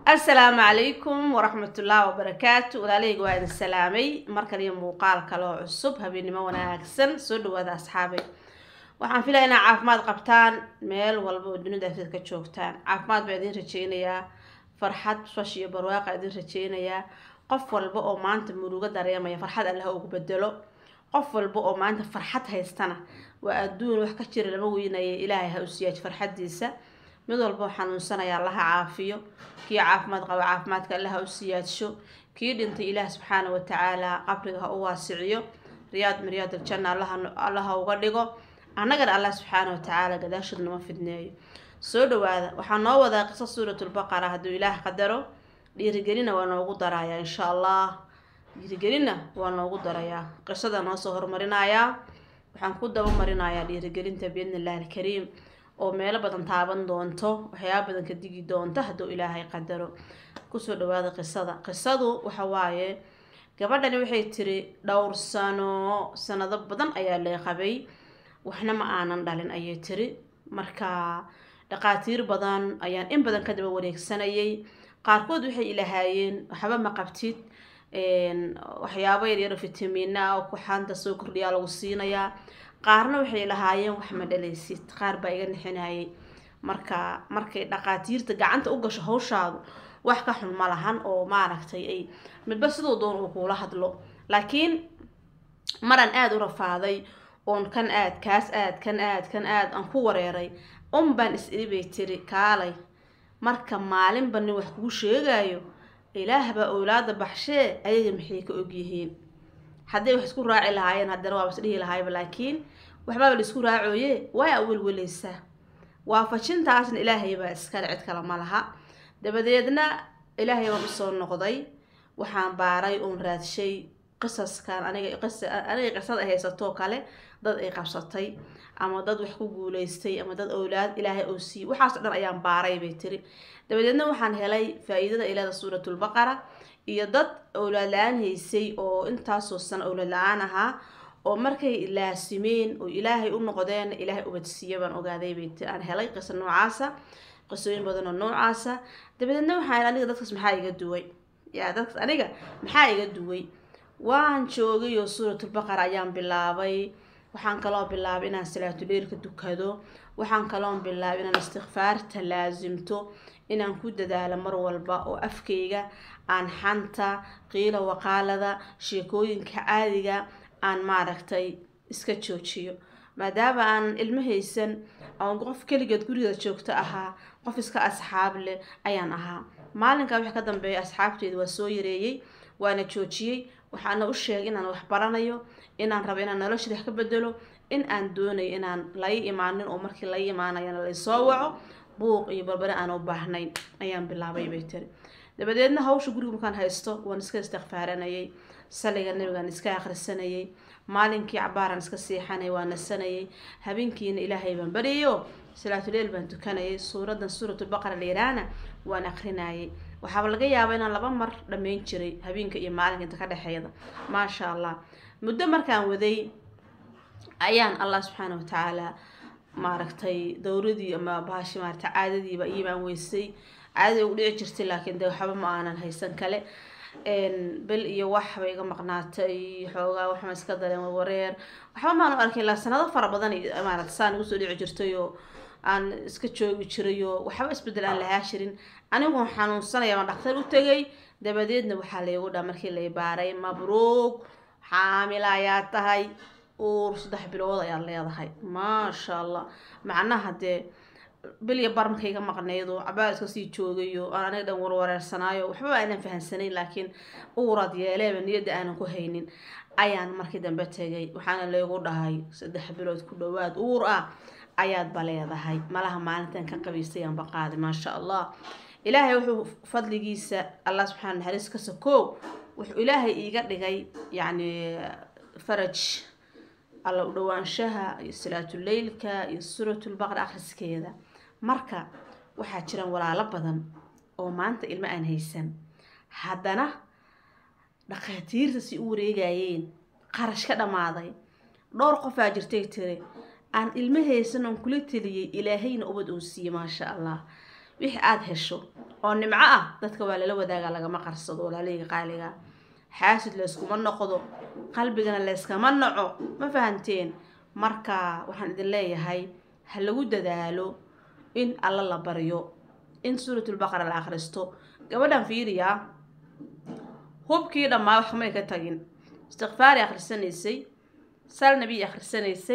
asalaamu calaykum waraxmatullaahi wabarakaatu walaalahayga waa idin salaamay mar kaliyo muuqaal kaloo cusub habeennimo wanaagsan soo dhawaada asxaabay waxaan filaya inaa caafimaad qabtaan meel walba oo dunida afteed ka joogtaan caafimaad baa idin rajeynayaa farxad fash iyo barwaaqa idin rajeynayaa qof walba oo maanta murugo dareemaya farxad allah ugu bedelo qof walba oo maanta farxad haystana waa adduun wax ka jira lama weynaya ilaahay ha u siyaaj farxadiisa mid walba oo xanuunsanaya allaha caafiyo kii caafimaad qaba caafimaadka allaha u siyaadsho kii dhintay ilaah subxaana watacaala qabriga ha u waasiciyo riyaad miryaad aljanna allaha uga dhigo annagana allah subxaana watacaala gadaashood nama fidneeyo soo dhawaada waxaa noo wadaa qiso suuratulbaqara hadduu ilaah qadaro dhiirigelina waa noogu darayaa insha allah dhiirigelina waa noogu darayaa qisada noo soo horumarinayaa waxaan ku daba marinayaa dhiirigelinta biidni illahi alkariim oo meelo badan taaban doonto waxyaaba badan ka digi doonto hadduu ilaahay qadaro kusoo dhawaada qisada qisadu waxa waaye gabadhani waxay tiri dhowr sano sanado badan ayaa lee qabay waxna ma aanan dhalin ayay tiri marka dhaqaatiir badan ayaan in badan ka daba wareegsanayay qaarkood waxay ilahaayeen waxba ma qabtid waxyaabo yaryaro fitamiina ah oo kuxaanta soo kordhiyaa lagu siinayaa qaarna waxay lahaayeen wax ma dhalaysid qaar baa iga nixinayay marka markay dhaqaatiirta gacanta u gasho hawshaadu wax ka xun ma lahan oo maaragtay ay midba siduu doon uu kuula hadlo laakiin maran aada u rafaaday oon kan aad kaas aad kan aad kan aad aan ku wareeray un baan is-iri bay tiri kaalay marka maalinba nin wax kuu sheegayo ilaah baa owlaada baxshee ayaga maxay ka ogyihiin hadday wax isku raaci lahaayeen haddana waaba isdhihi lahayba laakiin waxbaaba la isku raacoye waa awelweleysaa waafajintaasna ilaahay baa iskale cid kale ma laha dabadeedna ilaahay baan usoo noqday waxaan baaray oon raadshay qisaskan aniga aniga qisada haysatoo kale dad ay qabsatay ama dad wax ku guuleystay ama dad owlaad ilaahay oo siiyey waxaas dhan ayaan baaray bay tiri dabadeedna waxaan helay faa-iidada ilaada suuratulbaqara iyo dad owlaad la-aan haysay oo intaasoo sano owlaad la-aan ahaa oo markay laasimeen oo ilaahay u noqdeen ilaahay ubadsiiya baan ogaaday bay tiri aan helay qiso noocaasa qisooyin badan oo noocaasa dabadeedna waxaan aniga dadkaas maxaa iga duway yaa dadkaas aniga maxaa iga duway waan joogay oo suuratulbaqara ayaan bilaabay waxaan kaloo bilaabay inaan salaatuleilka dukado waxaan kaloo bilaabay inaan istikfaarta laasimto inaan ku dadaalo mar walba oo afkayga aan xanta qiila waqaalada sheekooyinka caadiga aan maaragtay iska joojiyo maadaama aanan ilmo haysan oon qof keligeed gurigeeda joogto ahaa qof iska asxaab leh ayaan ahaa maalinkaa wixii ka dambeeya asxaabteeda waa soo yareeyey waana joojiyey waxaana u sheegay inaan wax baranayo inaan rabo inaan noloshada wax ka bedelo in aan doonayo inaan lai imaanin oo markii lai imaanayana laysoo waco buuq iyo barbare aan u baahnayn ayaan bilaabay bay tiri dabadeedna hawsha guriga markaan haysto waan iska istikfaaranayay saliga nabigaan iska akhrisanayay maalinkii cabaaraan iska seexanay waa nasanayay habeenkiina ilaahay baan baryayo salaatuleel baan tukanayay suuradan suuratulbaqara layiraana waan akrinayay waxaaba laga yaabaa inaan laba mar dhammayn jiray habeenka iyo maalinka inta ka dhexeeda maasha allah muddo markaan waday ayaan allah subxaana watacaala maaragtay dowradii ama bahashi maarata caadadiiba iibaan weysay caadadii ugu dhici jirtay laakiin dee waxba ma aanan haysan kale bil iyo wax bay iga maqnaatay xoogaa waxma iska dareen wareer waxba maanu arkin ilaa sanado fara badan maarata saan igu soo dhici jirtay oo aan iska joogi jiray oo waxba isbedel aan lahaa jirin aniguon xanuunsanaya baan dhaktar u tegay dabadeedna waxaa laygu dhaa markii lay baaray mabruug xaamila ayaa tahay uur saddex bilood ayaad leedahay maasha allah macnaha dee bilya bar markayga maqnaydo cabaar iska sii joogayo aan aniga dhan warwareersanaayo waxba aanan fahansanayn laakiin uuraad yeeleeba niyadda aanan ku haynin ayaan markii dambe tegay waxaana laygu dhahay saddex bilood ku dhawaad uur ah ayaadba leedahay malaha maalintan ka qabiystay aanba qaaday maasha allah ilaahay wuxuu fadligiisa allah subxana naxariis ka sakoow wuxuu ilaahay iiga dhigay yacni faraj alla u dhawaanshaha iyo salaatuleylka iyo suuratulbaqra akhriskeeda marka waxaa jiraan walaalo badan oo maanta ilmo aan haysan haddana dhakhaatiirta si u wareegayeen qarash ka dhammaaday dhowr qofaa jirtay tiri aan ilmo haysan oon kula teliyey ilaahayna ubad uu siiye maasha allah wixii aada hesho oo nimco ah dadka waa lala wadaagaa lagama qarsado walaalahayga qaaliga xaasid layskuma noqdo qalbigana layskama naco ma fahanteen marka waxaan idin leeyahay ha lagu dadaalo in alla la baryo in suuratulbaqara la akhristo gabadhan fiiriya hubkii dhammaa wax may ka tagin istikfaari akhrisanaysay sal nabiy akhrisanaysay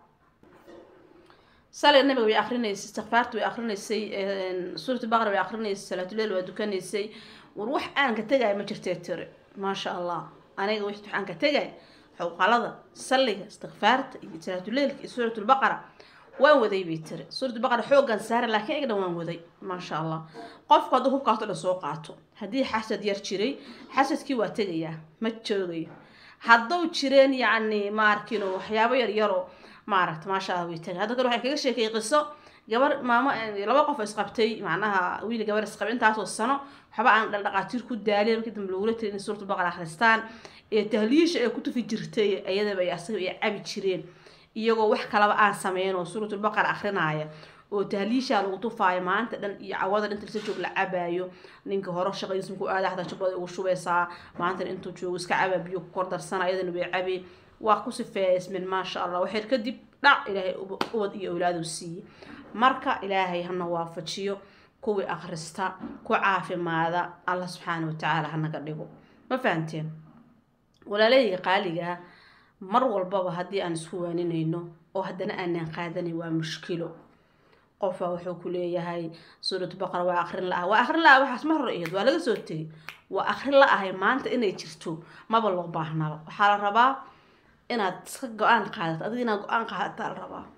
saliga nabiga way akrinaysay istikfaarta way akrinaysay suuratulbaqara way akrinaysay salaatuleel waa dukanaysay war wax aan ka tegaya ma jirtee tiri maasha allah aniga wix waxaan ka tegay xowqalada salliga istikfaarta iyo salaatuleelka iyo suuratulbaqara waan waday bay tiri suuratulbaqara xoogan saara laakiin iga dhan waan waday maasha allah qofku hadduu hubkaato dhan soo qaato haddii xasad yar jiray xasadkii waa tegayaa ma joogayo hadduu jireen yacni maarkino waxyaabo yar yaroo maaragta maasha allah way tegay hadda kale waxay kaga sheekay qiso gabar maamo laba qof isqabtay macnaha wiil gabar isqabay intaasoo sano waxba aan dhaqaatiir ku daalin markii dambe lagula tiri in suuratu baqara akhristaan ee tahliisha ay ku tufi jirtay iyadaba ay asaga ay cabi jireen iyagoo wax kalaba aan sameyn oo suuratul baqara akrinaaya oo tahliishaa lagu tufaayo maanta dhan iyo cawada inta lasa joog la cabaayo ninka hore shaqadiisa markuu aada xataa jabada ugu shubeysaa maantana intuu joogo iska cabaa biyo ku kordarsana iyadana way cabi waa ku sifeeysmin maasha allah waxay kadib dhac ilaahay ubad iyo awlaadu siiyey marka ilaahay hana waafajiyo kuwii akhrista ku caafimaada allah subxaana watacaala hanaga dhigo ma fahanteen walaalahayga qaaligaa mar walbaba haddii aan isku waaninayno oo haddana aanaan qaadanayn waa mushkilo qofaa wuxuu ku leeyahay suuratu baqara waa akrin la-ah waa akrin la-ah waxaas ma hor iyad waa laga soo tegay waa akrin la-ahay maanta inay jirto maba loo baahnaba waxaa la rabaa inaad iska go-aan qaadato adiga inaad go-aan qaadataa la rabaa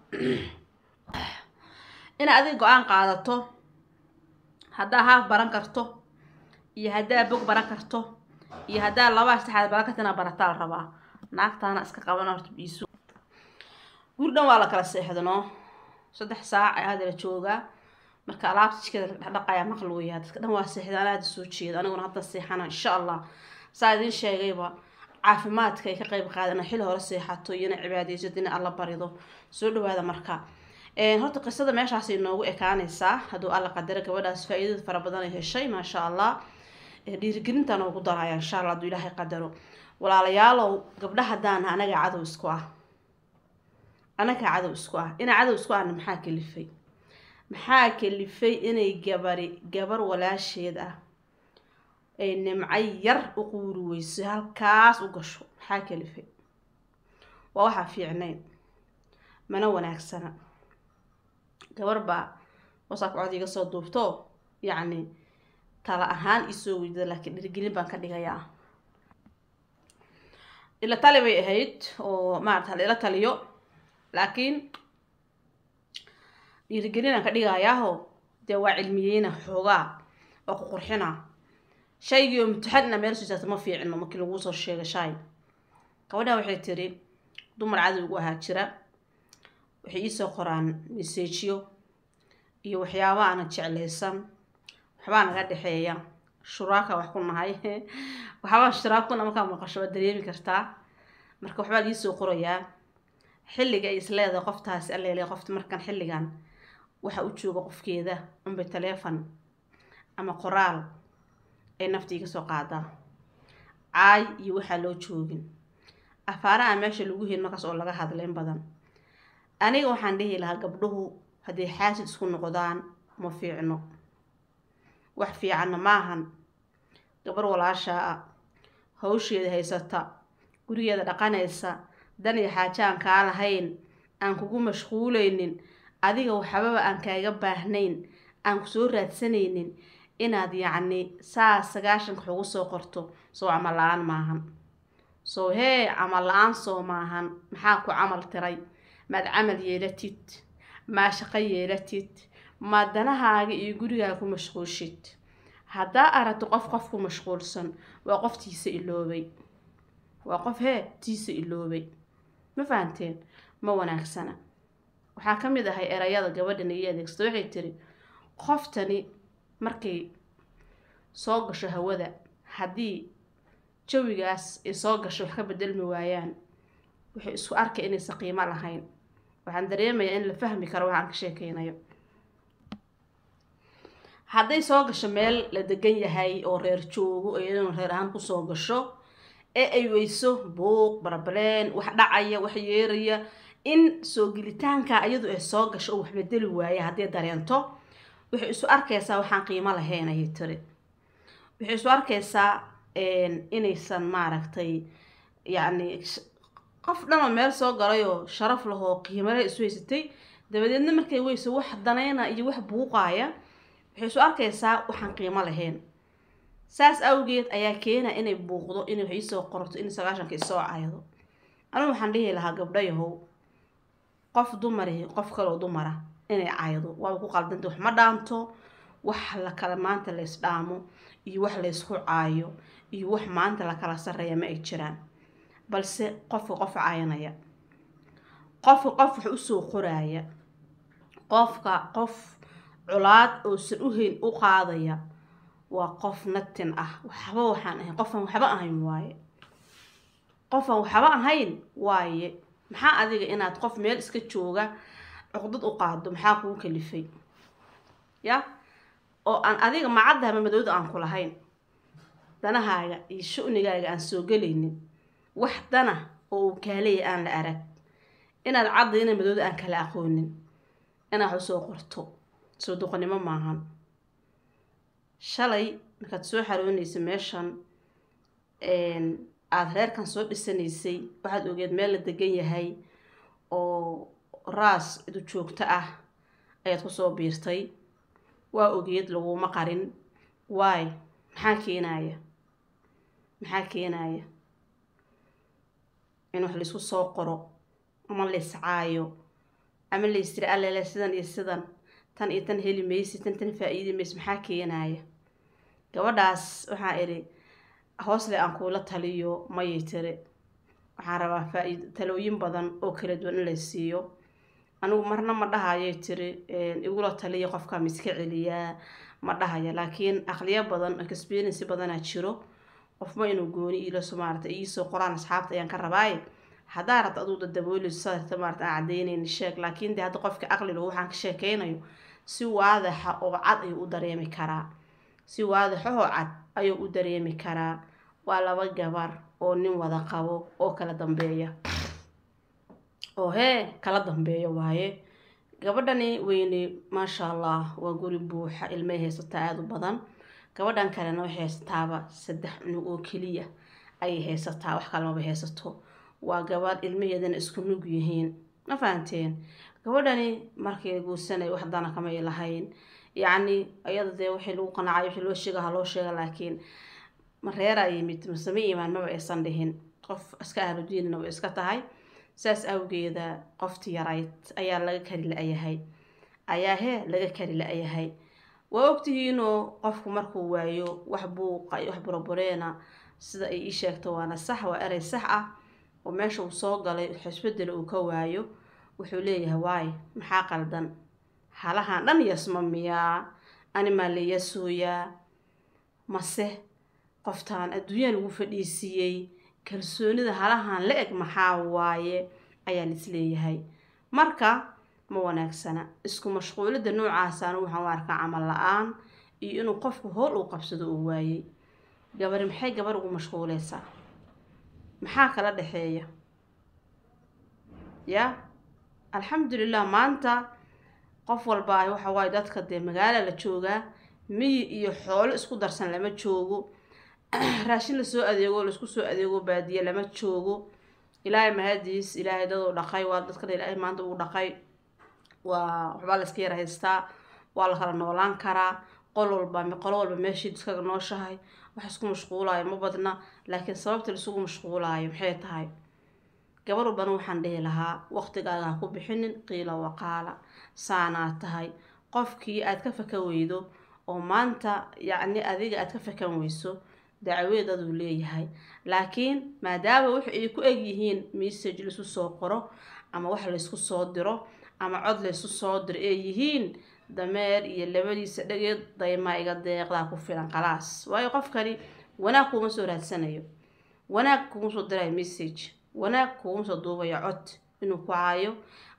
inaad adiga go-aan qaadato haddaa haaf baran karto iyo haddaa bog baran karto iyo haddaa labaa saxaad baran karto inaad barataa la rabaa naagtaana iska qaban horta biisu guri dhan waa la kala seexdanoo saddex saac ayaa hadda la joogaa marka alaabta jikada dhaqdhaqaya maqal weeyaa dadka dhan waa seexda anaa hadda soo jeeda aniguna hadda seexana insha allah saa idiin sheegayba caafimaadka ay ka qayb qaadana xil hore seexato iyona cibaadaysato ina alla barido soo dhawaada marka horta qisada meeshaas inoogu ekaanaysaa hadduu alla qadaro gabadhaas faa-iidada fara badan ay heshay maasha allah dhiirigelinta noogu daraya insha allah hadduu ilaahay qadaro walaalayaalow gabdhaha daana anagaa cadow isku ah anagaa cadow isku ah inaa cadow isku ahna maxaa kalifay maxaa kalifay inay gabari gabar walaasheed ah ay nimco yar u quuri weyso halkaas u gasho maxaa kalifay waa waxaa fiicnayn mana wanaagsana gabar baa wasaab cod iga soo duubto yacni tala ahaan isoo weydada laakiin dhirgelin baan ka dhigayaa ila tali bay ahayd oo maarata la ila taliyo laakiin dhiirigelinaan ka dhigayaaho dee waa cilmiyeyna xoogaa oo ku qurxina shaygii oo mutaxanina meel susaata ma fiicino markii laguu soo sheega shaay gabadha waxay tiri dumar cadowgu ahaa jira waxay iisoo qoraan meseejiyo iyo waxyaaba aana jeclaysan waxbaa naga dhexeeya shuraaka wax ku nahay waxbaa shuraakuna markaa maqasho waad dareemi kartaa marka waxbaa liisoo qorayaa xilliga ay isleedahay qoftaasi alleele qofta markan xilligan waxa u jooga qofkeeda unbay taleefon ama qoraal ay naftii kasoo qaadaa caay iyo waxaa loo joogin afaaraha meesha lagu helin markaas oo laga hadlayn badan aniga waxaan dhihi lahaa gabdhuhu hadday xaasid isku noqdaan ma fiicno wax fiicanna maahan gabar walaashaa ah hawsheeda haysata gurigeeda dhaqanaysa dan iyo xaajo aan kaa lahayn aan kugu mashquuleynin adiga waxbaba aan kaaga baahnayn aan kusoo raadsanaynin inaad yacni saa sagaashanka wax ugu soo qorto soo camal la-aan maahan soo hee camal la-aan soo maahan maxaa ku camal tiray maad camal yeelatid maa shaqo yeelatid maa danahaaga iyo gurigaaga ku mashquulshid haddaa aragto qof qof ku mashquulsan waa qof tiisa iloobay waa qof hee tiisa iloobay ma fahanteen ma wanaagsana waxaa ka mid ahay erayada gabadhan ii adeegsata waxay tiri qoftani markay soo gasho hawada haddii jawigaas ay soo gasho wax ka bedelmi waayaan waxay isku arkay inaysan qiimo lahayn waxaan dareemayaa in la fahmi karo waxaan ka sheekeynayo hadday soo gasho meel la degan yahay oo reer joogo iyaduna reer ahaan kusoo gasho ee ay weyso buuq barbaleen wax dhacaya wax yeeraya in soo gelitaanka iyadu ay soo gasho oo wax bedeli waaya haddii dareento waxay isu arkaysaa waxaan qiimo lahayn ayay tiri waxay isu arkaysaa inaysan maaragtay yacni qof dhanoo meel soo galayoo sharaf lahoo qiimale isu haysatay dabadeedna markay weyso wax danayna iyo wax buuqaaya waxay isu arkaysaa waxaan qiimo lahayn saas awgeed ayaa keena inay buuqdo inay wax iisoo qorto in sagaashanka isoo caydo anigu waxaan dhihi lahaa gabdhayahow qof dumarihi qof kaloo dumara inay caydo waaba ku qaldanta wax ma dhaanto wax la kala maanta lays dhaamo iyo wax laysku caayo iyo wax maanta la kala sarreeya ma ay jiraan balse qofka qof cayanaya qofka qof wax usoo qoraaya qofka qof colaad oosan u hayn u qaadaya waa qof natin ah waxba waxaan ahayn qofaan waxba ahayn waaye qofaan waxba ahayn waaye maxaa adiga inaad qof meel iska jooga cuqdad u qaado maxaa kugu kalifay ya oo aan adiga macadda ama madowda aan ku lahayn danahaaga iyo shu-nigaaga aan soo gelaynin wax dana oo uu kaaleya aan la arag inaad cadda ina madowda aan kala aqoonin inaad wax usoo qorto soo duqanimo maahan shalay markaad soo xaroonaysa meeshan aada reerkan soo dhisanaysay waxaad ogeed meel la degan yahay oo raas idu joogto ah ayaad kusoo biirtay waa ogeed laguma qarin waay maxaa keenaya maxaa keenaya in wax laysku soo qoro ama layscaayo ama laystiri allele sidan iyo sidan tan iyo tan heli maysi tan tan faa-iidi maysi maxaa keenaya gabadhaas waxaa idhi hoosle aan kuula taliyo mayay tiri waxaan rabaa faa-iid talooyin badan oo kala duwan in la siiyo anigu marna ma dhahayay tiri igula taliya qofka miska celiyaa ma dhahaya laakiin aqliyo badan experiency badanaa jiro qofma inuu gooni iilaso maarata iisoo qoraan asxaabta ayaan ka rabaaye haddaa rabta aduu dadabooleyso sadarta maarata aan cadeynayn sheeg laakiin dee hadda qofka aqliga waxaan ka sheekeynayo si waadaxa oo cad ayuu u dareemi karaa si waadaxa oo cad ayuu u dareemi karaa waa laba gabar oo nin wada qabo oo kala dambeeya oo hee kala dambeeya waaye gabadhani weyne maasha allah waa guri buuxa ilmay haysataa aada u badan gabadhan kalena waxay haysataaba saddex cunug oo keliya ayay haysataa wax kalamaba haysato waa gabadh ilmaheedana isku nug yihiin ma fahanteen gabadhani markay guursanay wax dana kamay lahayn yacni iyada dee wixii lagu qanacay wixii loo sheega ha loo sheega laakiin mareeraa yimid masame imaan maba aysan dhihin qof iska ahludiinna way iska tahay saas awgeeda qofti yarayd ayaa laga kari la-yahay ayaa hee laga kari la-yahay waa ogtihiinoo qofku markuu waayo wax buuqa iyo wax burabureena sida ay ii sheegto waana sax waa erey sax ah oo meesha uu soo galay xisbedela uu ka waayo wuxuu leeyahay waay maxaa qaldan halahan dhan yasma miyaa animaa la yasooyaa mase qoftaan adduunya lagu fadhiisiiyey kalsoonida halahan la eg maxaa waaye ayaa laisleeyahay marka ma wanaagsana isku mashquulida noocaasana waxaan u arkaa camal la-aan iyo inuu qofku howl uu qabsado uu waayey gabari maxay gabar ugu mashquuleysaa maxaa kala dhexeeya ya alxamdulilah maanta qof walba ay waxa waaye dadka dee magaala la joogaa miyi iyo xoolo isku darsan lama joogo raashin lasoo adeego laisku soo adeego baadiye lama joogo ilaahay mahadiis ilaahay daduu dhaqay waa dadkana ilaahay maanta uu dhaqay waa waxbaa layska yar haystaa waa la kala noolaan karaa qol walba qolo walba meeshii iskaga nooshahay wax isku mashquulaayo ma badna laakiin sababta laisugu mashquulaayo maxay tahay gabar walbana waxaan dhihi lahaa waqtigaaga ha ku bixinin qiila waqaala saanaa tahay qofkii aad ka fakan weydo oo maanta yacni adiga aad ka fakan weyso dacweedaduu leeyahay laakiin maadaama wax ay ku eg yihiin message laisu soo qoro ama wax laysku soo diro ama cod laysu soo diro ay yihiin dameer iyo labadiisa dhageed daymaa iga deeqdaa ku filan khalaas waayo qofkani wanaag kuuma soo raadsanayo wanaag kuuma soo dirayo message wanaag kuuma soo duubayo cod inuu ku caayo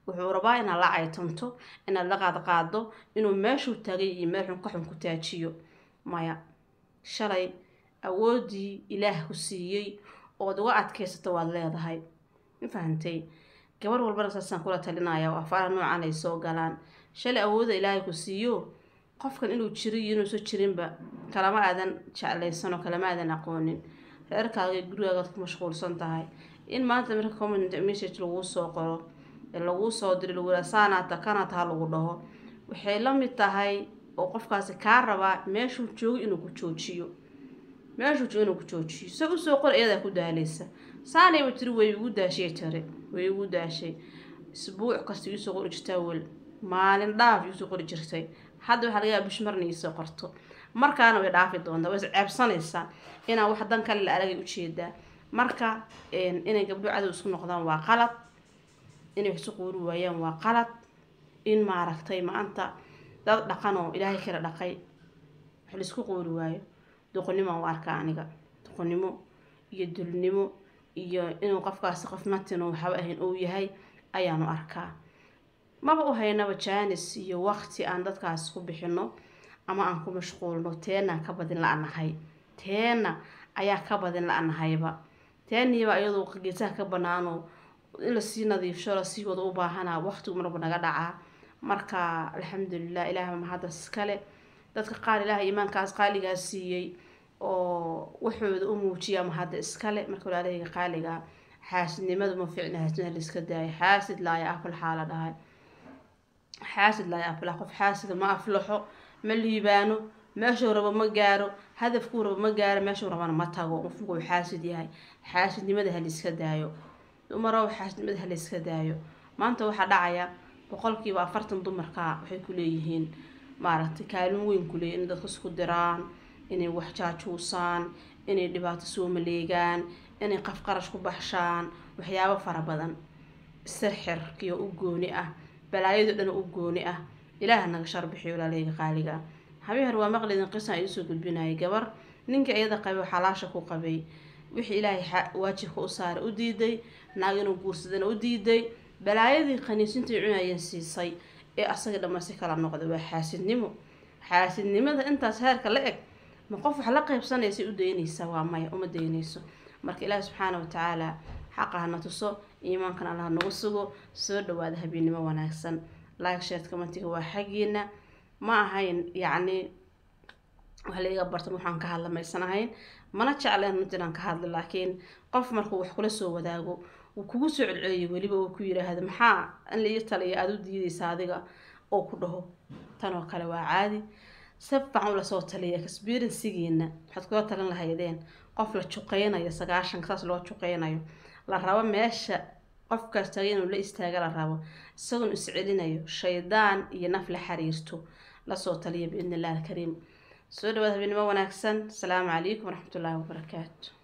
wuxuu rabaa inaad la caytanto inaad la qaadqaado inuu meeshuu taagay iyo meel xun ka xun ku taajiyo maya shalay awooddii ilaah ku siiyey ood uga adkaysato waad leedahay ma fahantay gabar walbana saasaan kula talinaya oo afaara noocan ay soo galaan shalay awoodda ilaahay ku siiyo qofkan inuu jiro iyo inuusan jirinba kalama aadan jeclaysan oo kalama aadan aqoonin reerkaaga iyo gurigaagaad ku mashquulsan tahay in maanta marka comment message laguu soo qoro ee laguu soo diro lagu yidhaha saanaata kanaata ha lagu dhaho waxay la mid tahay oo qofkaasi kaa rabaa meeshuu joogo inuu ku joojiyo meeshuu joogo inuu ku joojiyo se usoo qor iyadaa ku daalaysa saanayba tiri way igu daashay tare way igu daashay isbuuc kasta iisoo qori jirtaa wel maalin dhaaf iisoo qori jirtay hadda waxaa laga yaaba bish marna iisoo qorto markaana way dhaafi doontaa way isceebsanaysaa inaan wax dan kale la aragay ujeedaa marka inay gabdho cadow isku noqdaan waa qalad inay wax isu quuri waayaan waa qalad in maaragtay maanta dad dhaqan oo ilaahay kala dhaqay wax laisku quuri waayo doqonnimo u arkaa aniga doqonnimo iyo dulnimo iyo inuu qofkaasi qof natin oo waxba ahayn uu yahay ayaanu arkaa maba u haynaba jaanis iyo waqti aan dadkaas ku bixino ama aan ku mashquulno teenaan ka badin la-nahay teena ayaa ka badin la-nahayba teeniiba iyadoo geesaha ka banaanoo in lasii nadiifsho lasii wada u baahanaa waqtigu marba naga dhacaa marka alxamdulilah ilaah mahadda iskale dadka qaar ilaah iimaankaas qaaligaas siiyey oo waxooda u muujiya mahadda iskale marka walaalahayga qaaligaa xaasidnimadu ma fiicna xaasidnimada laiska daayo xaasid laaya afal xaala dhahay xaasid laaya aflax qof xaasida ma aflaxo ma liibaano meeshuu rabo ma gaaro hadafkuu rabo ma gaaro meeshuu rabana ma tago qofku uu xaasid yahay xaasidnimada ha laiska daayo dumarow xaasidnimada ha laiska daayo maanta waxaa dhacaya boqolkiiba afartan dumarka waxay ku leeyihiin maaragtay kaalin weyn ku leeyihin inay dadka isku diraan inay wax jaajuusaan inay dhibaato soo maleegaan inay qaf qarash ku baxshaan waxyaabo fara badan sirxirkiyo u gooni ah balaayado dhan u gooni ah ilaaha naga sharbixiyo walaalahayga qaaliga ah habeer waa maqlidin qisan ay usoo gudbinayay gabar ninka iyada qabay xalaasha ku qabay wixii ilaahay waajibka u saaray u diiday naag inuu guursadana u diiday balaayadii khaniisintai cunayeen siisay ee asaga dhamma si kala noqday waa xaasidnimo xaasidnimada intaas heerka la eg ma qof wax la qaybsanaysay u daynaysaa waa maya uma daynayso marka ilaahi subxaana watacaala xaqa hana tuso iimaankan allah nagu sugo soo dhawaada habeennimo wanaagsan like shared commentiga waa xaggiina ma ahayn yacni wax laiga bartan waxaan ka hadla maysan ahayn mana jecleen runta inaan ka hadlo laakiin qof markuu wax kula soo wadaago wuu kugu soo celceliyo weliba uu ku yiraahdo maxaa in laii taliya aada u diidaysa adiga oo ku dhaho tan oo kale waa caadi si fiican ula soo taliya experiencegiina waxaad kula talin lahaydeen qof la juqeynayo sagaashanka saas loo juqeynayo la rabo meesha qofkaas tagay inuu la istaaga la rabo isagoon iscelinayo shaydaan iyo naf la xiriirto lasoo taliya biidni illah alkariim soo dhawaad habeenimo wanaagsan asalaamu calaykum waraxmatullaahi wabarakaatu